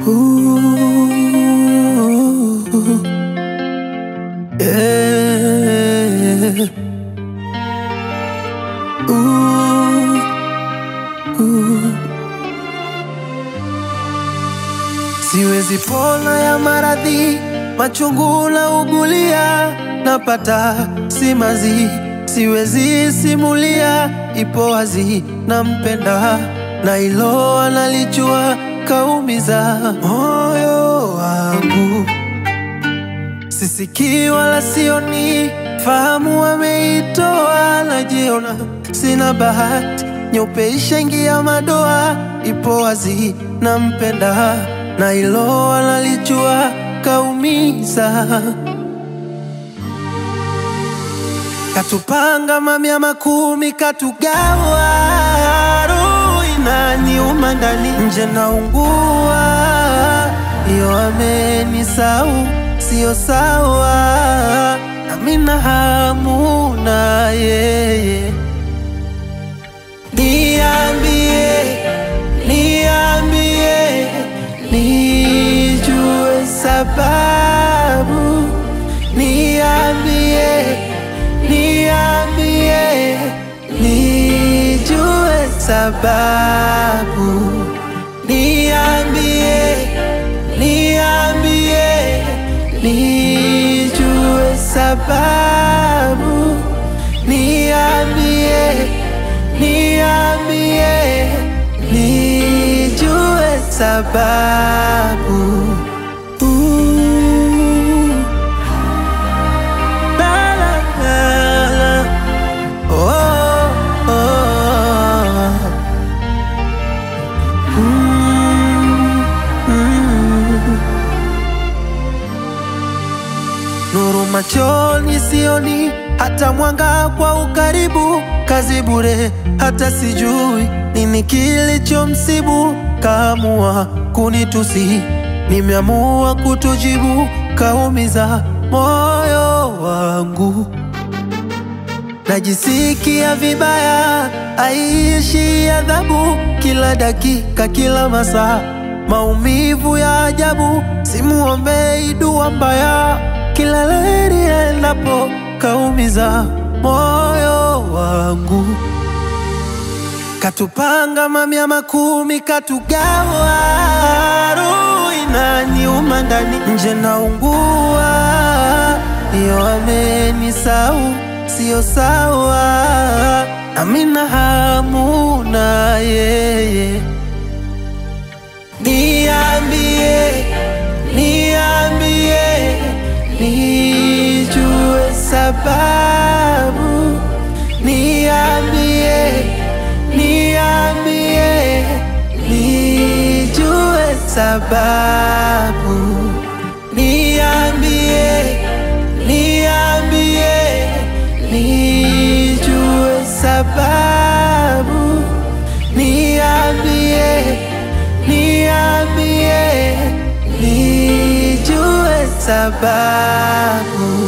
Ooh, yeah. Ooh, ooh. Siwezi pona ya maradhi machungu na ugulia napata simazi, siwezi simulia, ipo wazi nampenda na ilo analijua kaumiza moyo wangu, sisikii wala sioni, fahamu wameitoa, najiona sina bahati, nyeupe ishaingia madoa, ipo wazi nampenda na ilo analijua kaumiza katupanga mamia makumi katugawa, roho inaniuma ndani, nje naungua, iyo amenisau sio sawa, nami na hamu na yeye. Niambie, niambie, nijue sababu, niambie niambie, nijue sababu, niambie, niambie, nijue sababu, niambie, niambie, nijue sababu. Ooh. La, la, la, la. Oh, oh. Mm, mm. Nuru machoni sioni, hata mwanga kwa ukaribu, kazi bure, hata sijui nini kilichomsibu, kaamua kunitusi, nimeamua kutojibu, kaumiza moyo wangu najisikia vibaya, aishi adhabu kila dakika, kila masaa, maumivu ya ajabu, simuombei dua mbaya, kila leli endapo kaumiza moyo wangu, katupanga mamia makumi, katugawa, roho inaniuma ndani, nje naungua, iyo amenisau sio sawa, nami na hamu na yeye. Niambie, niambie, nijue sababu, niambie, niambie, nijue sababu, niambie, niambie, nijue sababu, niambie, niambie, nijue sababu.